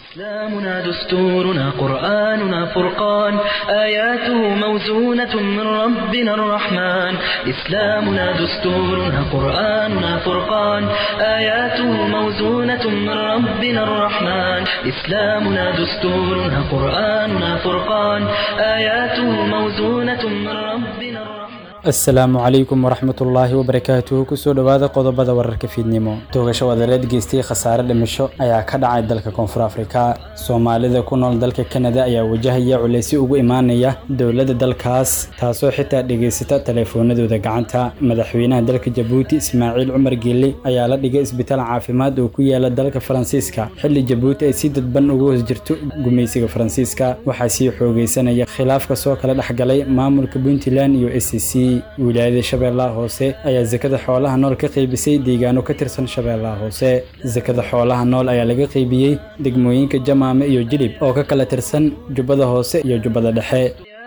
إسلامنا دستورنا قرآننا فرقان آياته موزونة من ربنا الرحمن إسلامنا دستورنا قرآننا فرقان آياته موزونة من ربنا الرحمن إسلامنا دستورنا قرآننا فرقان آياته موزونة من ربنا الرحمن asalaamu calaykum waraxmatullaahi wabarakaatuhu kusoo dhowaada qodobada wararka fiidnimo toogasho wadareed geystay khasaare dhimasho ayaa ka dhacay dalka koonfur afrika soomaalida ku nool dalka kanada ayaa wajahaya culaysi ugu imaanaya dowladda dalkaas taasoo xitaa dhegaysata taleefoonadooda gacanta madaxweynaha dalka jabuuti ismaaciil cumar geelle ayaa la dhigay isbitaal caafimaad oo ku yaala dalka faransiiska xilli jabuuti ay si dadban uga hoos jirto gumaysiga faransiiska waxaa sii xoogeysanaya khilaafka soo kala dhexgalay maamulka puntland iyo s c wilaayada shabeellaha hoose ayaa sakada xoolaha nool ka qaybisay deegaano ka tirsan shabeellaha hoose sakada xoolaha nool ayaa laga qaybiyey degmooyinka jamaame iyo jilib oo ka kala tirsan jubbada hoose iyo jubbada dhexe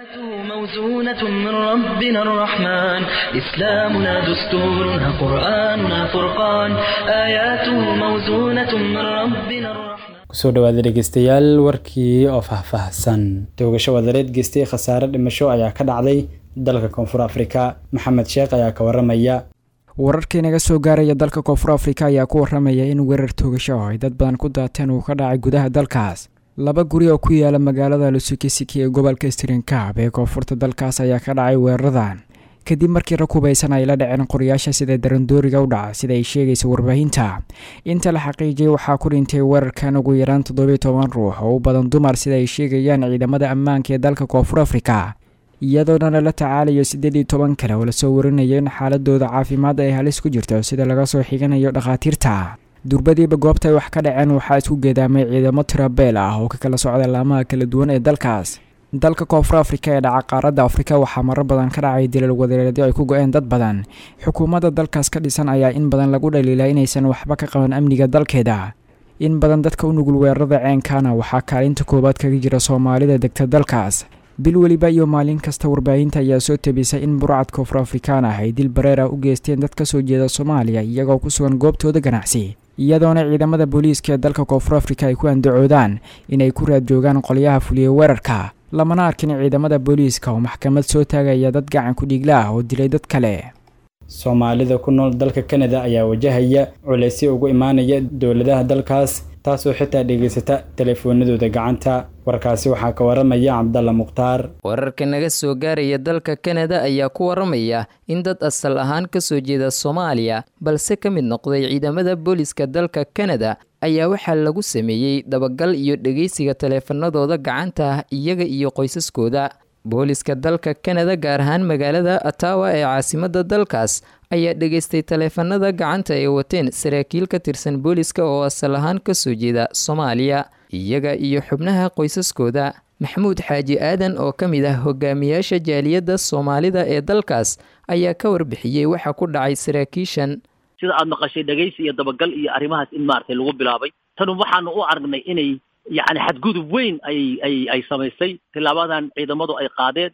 موزونة من ربنا الرحمن إسلامنا دستورنا قرآننا فرقان آياته موزونة من ربنا الرحمن kusoo dhawaada dhegeystayaal warkii oo faahfaahsan toogasho wadareed geystay khasaare dhimasho ayaa ka dhacday dalka koonfur afrika maxamed sheekh ayaa ka waramaya wararkii naga soo gaaraya dalka koonfur afrika ayaa ku waramaya in weerar toogasho oo ay dad badan ku daateen uu ka dhacay gudaha dalkaas laba guri oo ku yaala magaalada lusukisiki ee gobolka strinkaab ee koonfurta dalkaas ayaa ka dhacay weeraradan kadib markii rag hubaysan ay la dhaceen qorayaasha sida darandooriga u dhaca sida ay sheegaysa warbaahinta inta la xaqiijiyay waxaa ku dhintay weerarkan ugu yaraan toddobiyo toban ruux oo u badan dumar sida ay sheegayaan ciidamada ammaanka ee dalka koonfur afrika iyadoona lala tacaalayo siddeed iyo toban kale oo lasoo warinayo in xaaladooda caafimaad ay halis ku jirto sida laga soo xiganayo dhakhaatiirta durbadiiba goobta ay wax ka dhaceen waxaa isku geedaamay ciidamo tirabeel ah oo ka kala socda laamaha kala duwan ee dalkaas dalka koonfur afrika ee dhaca qaaradda afrika waxaa marar badan ka dhacay dilal wadareedyo ay ku go-een dad badan xukuumadda dalkaas ka dhisan ayaa in badan lagu dhaliilaa inaysan waxba ka qaban amniga dalkeeda in badan dadka u nugul weerarada ceenkaana waxaa kaalinta koowaad kaga jira soomaalida degta dalkaas bil weliba iyo maalin kasta warbaahinta ayaa soo tabisay in burcad koonfur afrikaan ah ay dil bareer ah u geysteen dad ka soo jeeda soomaaliya iyagoo ku sugan goobtooda ganacsi iyadoona ciidamada booliiska ee dalka koonfur afrika ay ku andacoodaan inay ku raad joogaan qolyaha fuliyey weerarka lamana arkin ciidamada booliiska oo maxkamad soo taagaya dad gacan ku dhiigla ah oo dilay dad kale soomaalida ku nool dalka kanada ayaa wajahaya culaysi ugu imaanaya dowladaha dalkaas taasoo xitaa dhegaysata taleefoonadooda gacanta warkaasi waxaa ka waramaya cabdalla mukhtaar wararka naga soo gaaraya dalka kanada ayaa ku waramaya in dad asal ahaan ka soo jeeda soomaaliya balse ka mid noqday ciidamada booliska dalka kanada ayaa waxaa lagu sameeyey dabagal iyo dhegeysiga taleefanadooda gacanta ah iyaga iyo qoysaskooda booliska dalka kanada gaar ahaan magaalada atawa ee caasimadda dalkaas ayaa dhegaystay taleefanada gacanta ay wateen saraakiil ka tirsan booliska oo asal ahaan ka soo jeeda soomaaliya iyaga iyo xubnaha qoysaskooda maxamuud xaaji aadan oo ka mid ah hogaamiyaasha jaaliyadda soomaalida ee dalkaas ayaa ka warbixiyey waxa ku dhacay saraakiishan sida aada maqashay dhegaysi iyo dabagal iyo arrimahaas in maaragtay lagu bilaabay tanu waxaanu u aragnay inay yacni xadgudub weyn ay ay ay samaysay tilaabadan ciidamadu ay qaadeen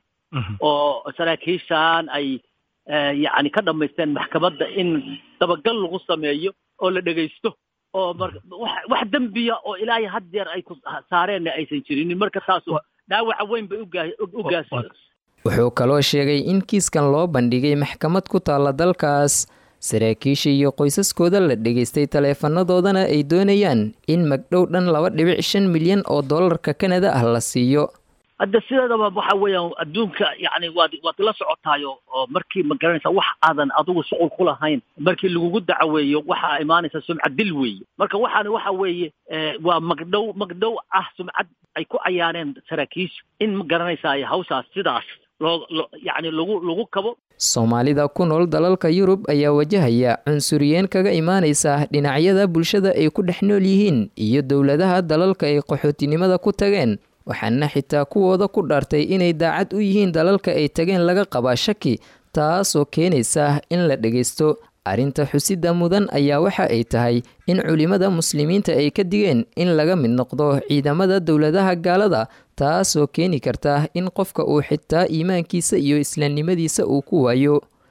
oo saraakiishan ay yacni ka dhamaysteen maxkamadda in dabagal lagu sameeyo oo la dhegaysto oo mar wax wax dembiya oo ilaahay had jeer ay ku saareenna aysan jirinin marka taasu dhaawaca weyn bay ugaa u gaas wuxuu kaloo sheegay in kiiskan loo bandhigay maxkamad ku taalla dalkaas saraakiisha iyo qoysaskooda la dhegaystay taleefanadoodana ay doonayaan in magdhow dhan laba dhibic shan milyan oo dollarka kanada ah la siiyo hadda sideedaba waxa weeyaan adduunka yacni waad waad la socotaayo oo markii ma garanaysa wax aadan adigu shuqul ku lahayn markii lagugu dacaweeyo waxaa imaanaysa sumcad dil weeye marka waxaani waxa weeye waa magdhow magdhow ah sumcad ay ku cayaareen saraakiisha in ma garanaysa hawshaas sidaas loo yacni lagu lagu kabo soomaalida ku nool dalalka yurub ayaa wajahaya cunsuriyeen kaga imaanaysa dhinacyada bulshada ay ku dhex nool yihiin iyo dowladaha dalalka ay qaxootinimada ku tageen waxaana xitaa kuwooda ku dhaartay inay daacad u yihiin dalalka ay tageen laga qabaa shaki taasoo keenaysa in la dhegaysto arrinta xusida mudan ayaa waxa ay tahay in culimada muslimiinta ay ka digeen in laga mid noqdo ciidamada dowladaha gaalada taasoo keeni karta in qofka uu xitaa iimaankiisa iyo islaamnimadiisa uu ku waayo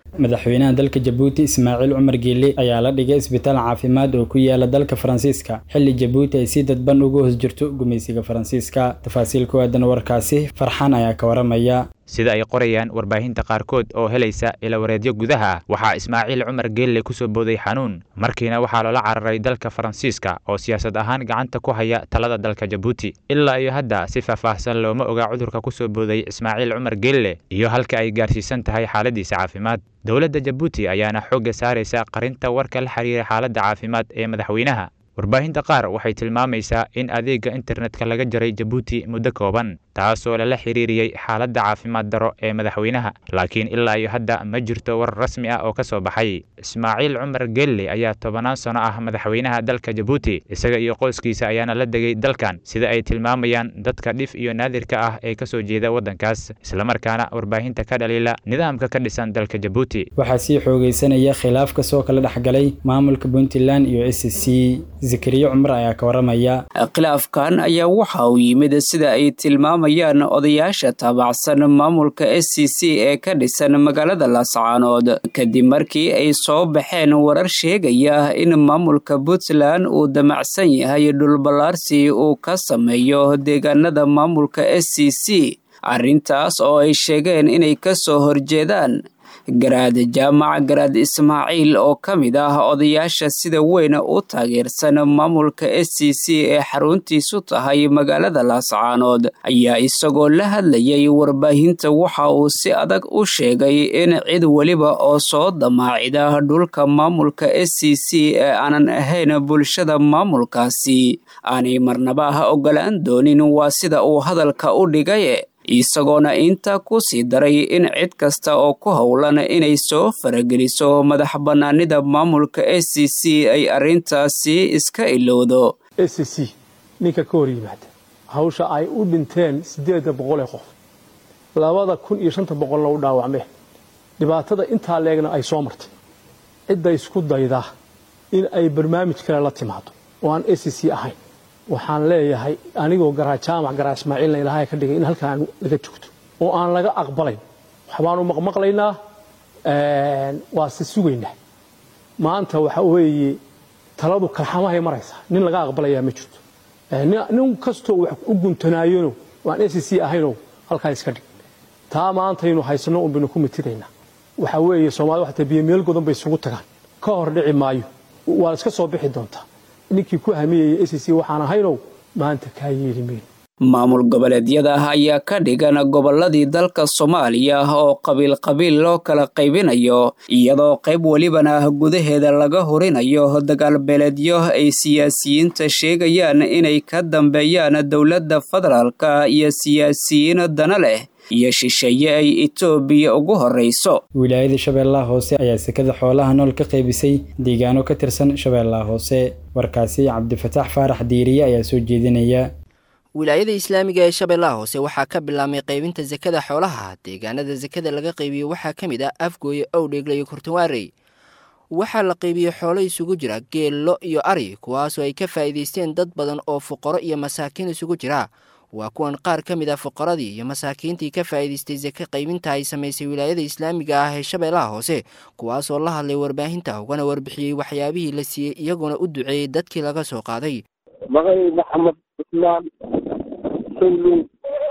madaxweynaha dalka jabuuti ismaaciil cumar geele ayaa la dhigay isbitaal caafimaad oo ku yaala dalka faransiiska xilli jabuuti ay si dadban uga hoos jirto gumaysiga faransiiska tafaasiil ku aadan warkaasi farxaan ayaa ka waramaya sida ay qorayaan warbaahinta qaarkood oo helaysa ilawareedyo gudaha ah waxaa ismaaciil cumar geelle ku soo booday xanuun markiina waxaa loola cararay dalka faransiiska oo siyaasad ahaan gacanta ku haya talada dalka jabuuti ilaa iyo hadda si faahfaahsan looma oga cudurka ku soo booday ismaaciil cumar geelle iyo halka ay gaarsiisan tahay xaaladiisa caafimaad dowladda jabuuti ayaana xoogga saaraysa qarinta warka la xiriira xaaladda caafimaad ee madaxweynaha warbaahinta qaar waxay tilmaamaysaa in adeegga internetka laga jaray jabuuti muddo kooban taasoo lala xiriiriyey xaaladda caafimaad daro ee madaxweynaha laakiin ilaa iyo hadda ma jirto war rasmi ah oo ka soo baxay ismaaciil cumar gelle ayaa tobanaan sano ah madaxweynaha dalka jabuuti isaga iyo qoyskiisa ayaana la degay dalkan sida ay tilmaamayaan dadka dhif iyo naadirka ah ee ka soo jeeda waddankaas islamarkaana warbaahinta ka dhaliila nidaamka ka dhisan dalka jabuuti waxaa sii xoogaysanaya khilaaf kasoo kala dhexgalay maamulka puntland iyo s c zakariya cumar ayaa ka waramaya khilaafkan ayaa waxa uu yimid sida ay tilmaamayaan odayaasha taabacsan maamulka s c c ee ka dhisan magaalada laascaanood kadib markii ay soo baxeen warar sheegaya in maamulka puntland uu damacsan yahay dhulballaarsi uu ka sameeyo deegaanada maamulka s c c arrintaas oo ay sheegeen inay ka soo horjeedaan garaad jaamac garaad ismaaciil oo ka mid ah odayaasha sida weyn u taageersan maamulka s c c ee xaruntiisu tahay magaalada laascaanood ayaa isagoo la hadlayay warbaahinta waxa uu si adag u sheegay in cid weliba oo soo damaacida dhulka maamulka s c c ee aanan ahayn bulshada maamulkaasi aanay marnaba ogolaan doonin waa sida uu hadalka u dhigay isagoona intaa ku sii daray in cid kasta oo ku howlan inay soo farageliso madax bannaanida maamulka s c c ay arrintaasi iska ilowdo s c c ninka ka hor yimaada hawsha ay u dhinteen siddeedda boqol ee qof labada kun iyo shanta boqolna u dhaawacmeen dhibaatada intaa leegna ay soo martay cidda isku daydaa in ay barnaamij kale la timaado oo aan s c c ahayn waxaan leeyahay anigoo garaa jaamac garaa ismaaciilna ilaahay ka dhigay in halkaan laga joogto oo aan laga aqbalayn waxbaanu maqmaqlaynaa waa se sugaynaa maanta waxa weeye taladu kalxamahay maraysaa nin laga aqbalayaa ma jirto nin kastoo wax u guntanaayano waan s c ahayno halkaa iska dhig taa maantaynu haysano un baynu ku mitidaynaa waxa weeye soomaalida waxata biyo meel godan bay isugu tagaan ka hor dhici maayo waa iska soo bixi doontaa ninkii ku hamiyaya s c waxaan ahaynow maanta kaa yeeli mayno maamul goboleedyada ayaa ka dhigan gobolladii dalka soomaaliya oo qabiil qabiil loo kala qaybinayo iyadoo qayb welibana gudaheeda laga horinayo dagaalbeeleedyo ay siyaasiyiinta sheegayaan inay ka dambeeyaan dowladda federaalka iyo siyaasiyiin dana leh iyo shisheeye ay etoobiya ugu horrayso wilaayada shabeellaha hoose ayaa sekada xoolaha nool ka qaybisay deegaano ka tirsan shabeellaha hoose warkaasi cabdifataax faarax diiriye ayaa soo jeedinaya wilaayada islaamiga ee shabeellaha hoose waxaa ka bilaabmay qaybinta sekada xoolaha deegaanada sekada laga qaybiyo waxaa ka mid ah afgooye owdheegle iyo kurtawaarey waxaa la qaybiyey xoolo isugu jira geello iyo ari kuwaasoo ay ka faa'iidaysteen dad badan oo fuqaro iyo masaakiin isugu jira waa kuwan qaar ka mid ah fuqaradii iyo masaakiintii ka faa'iidaystay seke qaybinta ay samaysay wilaayada islaamiga ah ee shabeellaha hoose kuwaasoo la hadlay warbaahinta ugana warbixiyey waxyaabihii la siiyey iyagoona u duceeyey dadkii laga soo qaaday magacay maxamed cusmaan sawlow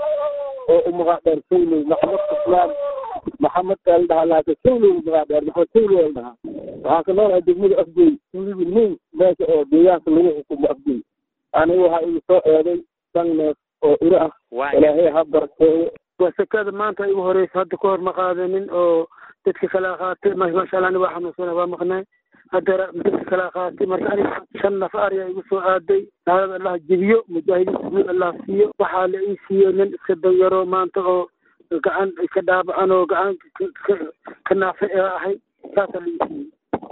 oo u magac dheer sawlow maxamed cusmaan maxamed el dhahaa laakiin sawlow magac dheer maxamed sawlow el dhahaa waxaan ka noolahay degmada afgoy wiliba nin meesha oo deegaanka lagu xukumo afgoy aniga waxaa igu soo eeday shan neef oo iro ah ilaahay ha barkeeyo waa sekada maanta igu horeysa hadda ka hor ma qaadanin oo dadka kala qaatay maasha allah ani waa xanuunsana waa maqnay haddana dadka kala qaatay marka aniga shan naf ariya igu soo aaday naalada allah jebiyo mujaahidiinta guud allah siiyo waxaa la ii siiyo nin iska danyaro maanta oo gacan ka dhaabacan oo gacan ka naafa ee ahay saasaa la ii siiyey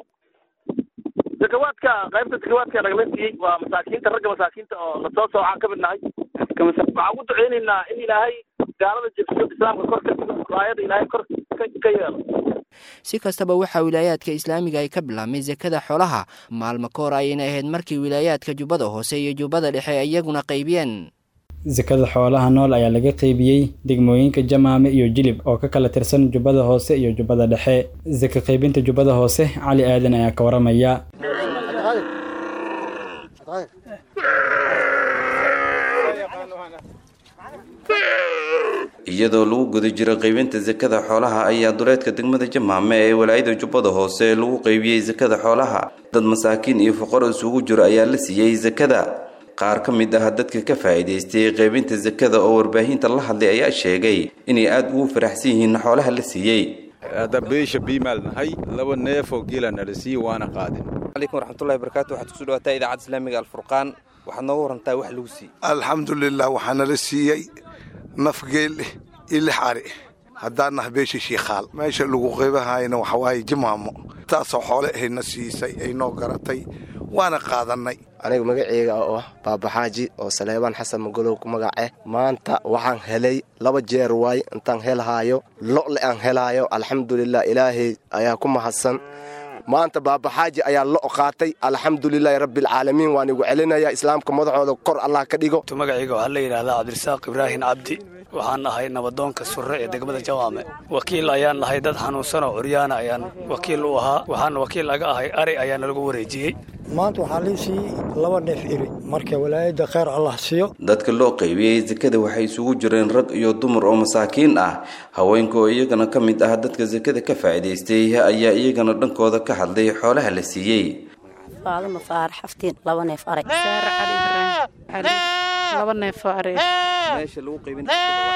zakawaadka qaybta zakawaadka nagala siiyey waa masaakiinta ragga masaakiinta oo lasoo soocaan ka mid nahay waxaan ugu duceynaynaa in ilaahay gaalada jebsiyo islaamka kor ka dhigo raayada ilaahay kor ka yeelo si kastaba waxaa wilaayaadka islaamiga ay ka bilaabmay sekada xoolaha maalmo ka hor ayayna ahayd markii wilaayaadka jubbada hoose iyo jubbada dhexe iyaguna qaybiyeen sakada xoolaha nool ayaa laga qeybiyey degmooyinka jamaame iyo jilib oo ka kala tirsan jubbada hoose iyo jubbada dhexe saka qaybinta jubbada hoose cali aadan ayaa ka waramaya iyadoo lagu guda jiro qaybinta sakada xoolaha ayaa duleedka degmada jamaame ee walaayada jubbada hoose lagu qaybiyey sakada xoolaha dad masaakiin iyo fuqaro isugu jiro ayaa la siiyey sakada qaar ka mid ah dadka ka faa'iidaystay qaybinta sakada oo warbaahinta la hadlay ayaa sheegay inay aada ugu faraxsan yihiin xoolaha la siiyey hadda beesha biimaal nahay laba neefoo geela nala siiye waana qaadin calaykum waraxmatullahi barakaatu waxaad kusoo dhawaataa idaacadda islaamiga alfurqaan waxaad nooga warantaa wax lagu siiyey alxamdulilah waxaa nala siiyey naf geel iyo lix ari haddaan nah beesha shiikhaal meesha lagu qaybahayna waxa waaye jimaamo taasoo xoole ahayna siisay ay noo garatay waana qaadannay aniga magaceyga oo ah baabaxaaji oo saleebaan xasan magolow ku magace maanta waxaan helay laba jeer waay intaan helhaayo lo'le aan helaayo alxamdulilah ilaahay ayaa ku mahadsan maanta baabaxaaji ayaa lo qaatay alxamdulilaahi rabbialcaalamiin waan igu celinaya islaamka madaxooda kor allah ka dhigo magacayga waxaa la yidhahdaa cabdirasaaq ibraahin cabdi waxaan nahay nabadoonka surre ee degmada jawaame wakiil ayaan nahay dad xanuunsan oo curyaana ayaan wakiil u ahaa waxaana wakiil laga ahay ari ayaana lagu wareejiyey maanta waxaa lii siiyey laba neef iri marka walaayadda kheyr allah siiyo dadka loo qaybiyey sakada waxay isugu jireen rag iyo dumar oo masaakiin ah haweenka oo iyagana ka mid ah dadka sakada ka faa'iidaystay ayaa iyagana dhankooda ka hadlay xoolaha la siiyey faaduma faar xaftiin laba neef aray laba neefoo aray meesha lagu qaybin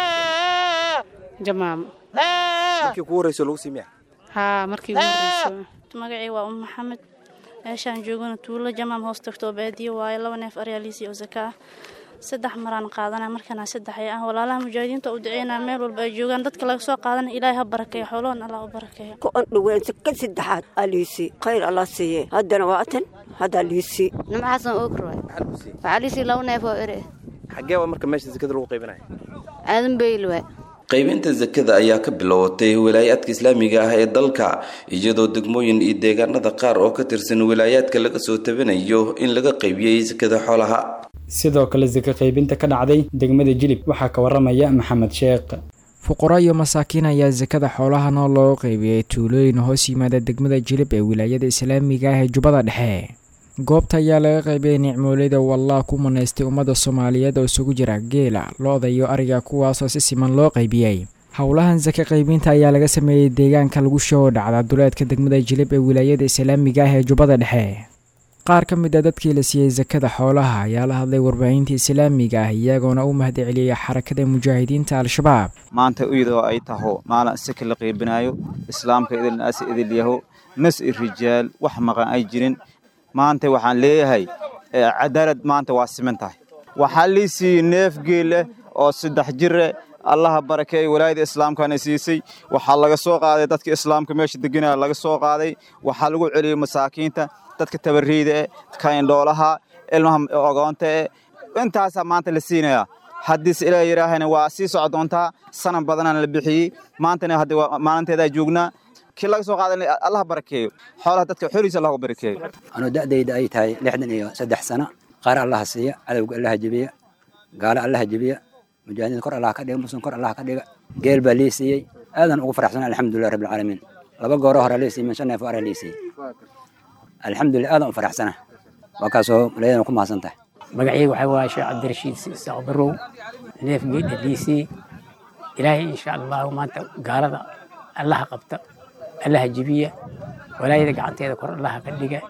jamaam markii kugu horreyso lagu siimiya haa markii ugu horreyso magacii waa um maxamed meeshaan joogana tuulo jamaam hoos tagto baadiyo waaye laba neef aryaa liisii oo zaka ah saddex maraan qaadana markana saddex ay ah walaalaha mujaahidiinta u duceynaa meel walba ay joogaan dadka laga soo qaadana ilaahay ha barakeeyo xooloon allah u barakeeyo ku andhoween saka saddexaad aa liisii khayr allah siiye haddana waa atan haddaa liisii nima xasan ookroy waxaa liisii laba neef oo ere xaggee waa marka meesha sakada lagu qaybinaya aadan beyl waay qaybinta sakada ayaa ka bilowatay wilaayaadka islaamiga ah ee dalka iyadoo degmooyin iyo deegaanada qaar oo ka tirsan wilaayaadka laga soo tabanayo in laga qaybiyey sakada xoolaha sidoo kale saka qaybinta ka dhacday degmada jilib waxaa ka waramaya maxamed sheekh fuqaro iyo masaakiin ayaa sakada xoolaha nool loo qaybiyey tuulooyin hoos yimaada degmada jilib ee wilaayada islaamiga ah ee jubbada dhexe goobta ayaa laga qaybiyey nicmooleyda wallah ku manaystay ummadda soomaaliyeed oo isugu jira geela lo-da iyo ariga kuwaasoo si siman loo qaybiyey howlahan saka qaybinta ayaa laga sameeyey deegaanka lagu shoo dhacda duleedka degmada jilib ee wilaayada islaamiga ah ee jubbada dhexe qaar ka mid a dadkii la siiyey sakada xoolaha ayaa la hadlay warbaahinta islaamiga ah iyagoona u mahad celiyey xarakada mujaahidiinta al-shabaab maanta iyadoo ay taho maalin saka la qaybinaayo islaamka idilnaas idil yaho nas i rijaal wax maqan ay jirin maanta waxaan leeyahay cadaalad maanta waa siman tahay waxaa lii siiyey neef geeleh oo saddex jire allaha barakeey walaayada islaamkana siisay waxaa laga soo qaaday dadka islaamka meesha deganaya laga soo qaaday waxaa lagu celiyey masaakiinta dadka tabariida eh kaindhoolaha ilmaha ogoonta eh intaasaa maanta la siinayaa haddiise ilaa yidhaahana waa sii soco doontaa sanan badanana la bixiyey maantana hadda maalinteedaa joognaa kii laga soo qaadan allah barakeeyo xoolaha dadka xoliisa allah barakeeyo anuu da'dayda ay tahay lixdan iyo saddex sano qaar allaha siiya cadowga allaha jebiya gaalo allaha jebiya mujaahidiinta kor allah ka dhiga muslim kor allah ka dhiga geel baa lii siiyey aadan ugu faraxsan alxamdulilah rabbi alcaalamiin laba gooro hore lii siiyey min shan neef ara lii siiyey alxamdulilah aadan u faraxsana waa kaasoo malayadan ku mahadsan tahay magacayga waxaa waaye sheekh cabdirashiid isaaq barow neef geedha liisii ilaahay insha allahu maanta gaalada allaha qabta allaha jibiya walaayada gacanteeda kor allaha ka dhiga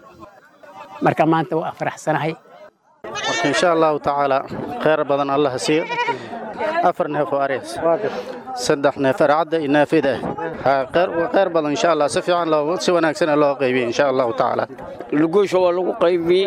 marka maanta waa faraxsanahay marka insha allahu tacaala kheyr badan allaha siiyo afar neef oo arees saddex neef arcadda iyo naafida ah kheyr badan insha allah si fiican loo si wanaagsan loo qaybiyey insha allahu tacaala luguusha waa lagu qaybiyey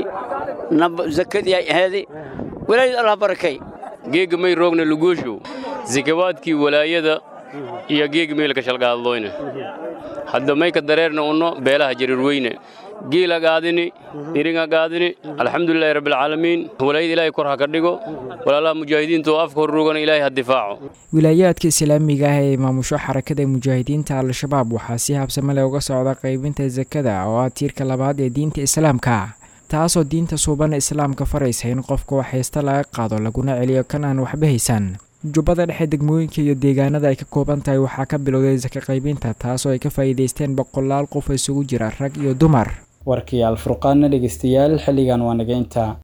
zakadii ay ahaaday walaayada allah barakay geega may roogna luguushu zakawaadkii walaayada iyo geega meelka shalgaadlooyne hadda mayka dareerna unno beelaha jarirweyne giila gaadini iringa gaadini alxamdulilahi rabbilcaalamiin walaayada ilaahay kor ha ka dhigo walaalaha mujaahidiinta oo afka horruugana ilaahay ha difaaco wilaayaadka islaamiga ah ee maamusho xarakada mujaahidiinta al-shabaab waxaa si habsame leh uga socda qaybinta sakada oo ah tiirka labaad ee diinta islaamka taasoo diinta suuban islaamka faraysa in qofka wax haysta laga qaado laguna celiyo kan aan waxba haysan jubbada dhexe degmooyinka iyo deegaanada ay ka kooban tahay waxaa ka bilowday saka qaybinta taasoo ay ka faa'iidaysteen boqolaal qof isugu jira rag iyo dumar warkii alfurqaanna dhegeystayaal xilligan waa nageynta